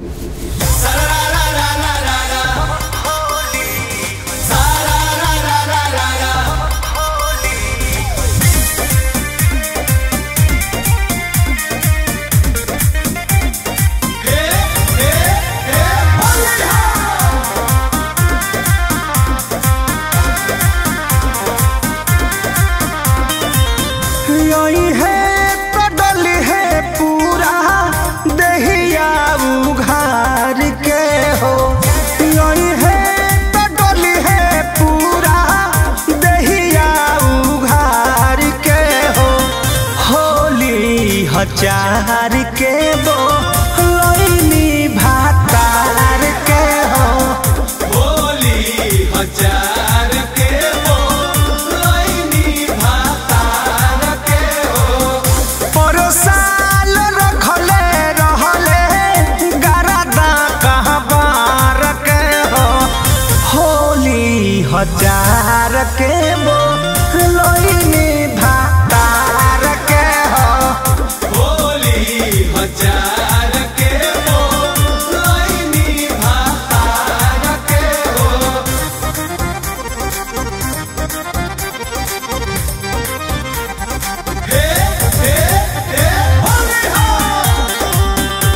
यही है कदल है पूरा दहिया उघार के हो यही है कदल है पूरा दहिया उघार के हो होली हजार के बो लैनी भातार के हो होली हजार के वो लैनी भातार के हो परसाल रखले रहले गरदा कहबार के हो होली हजार के बो लोइनी भातार के हो होली हजार के वो लैनी भातार के हो हे हे हे होली हो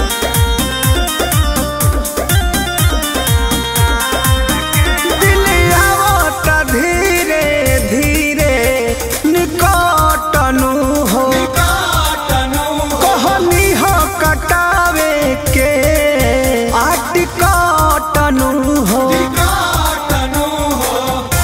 दिलियावत धीरे धीरे निकटनु हो काटनु कहनी हो कटावे के आटिकटनु हो काटनु हो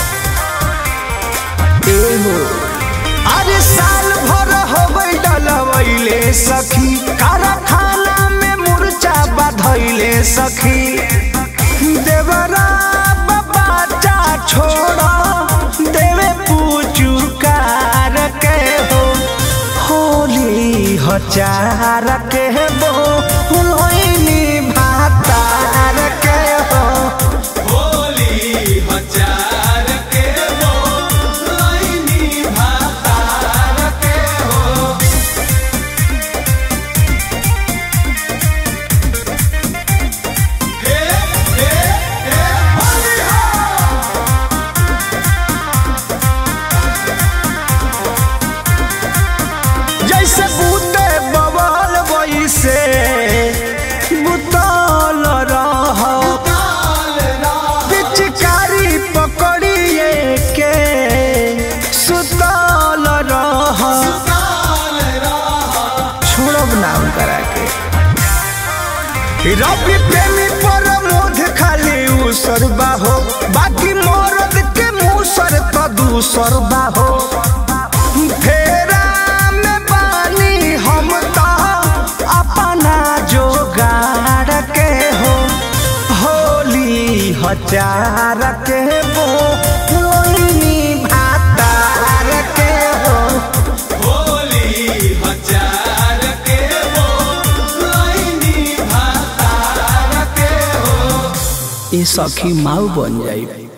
एहो अरे साल भर हो डलवैले सखी कारखाना में मुर्चा बधैले सखी देवरा बच्चा छोड़ देवे पूजू कार के हो होली हजार के बो लोइनी भातार के हो होली हजार के वो लैनी भातार के हो हे हे हे होली हो जैसे बूते बवाल वैसे बुतल रह काल रात पिचकारी पकड़िए के सुतल रह काल रात छोड़ब नाम करा के रवि प्रेमी पर मोध खाली उसर बाहो बाकी मरद के मुसर तो दूसर बाहो फेरा में पानी हम तो अपना जोगाड़ के हो होली हजार के वो लोइनी भातार के हो होली हजार के वो लैनी भातार के हो ये सखी माऊ बन जाई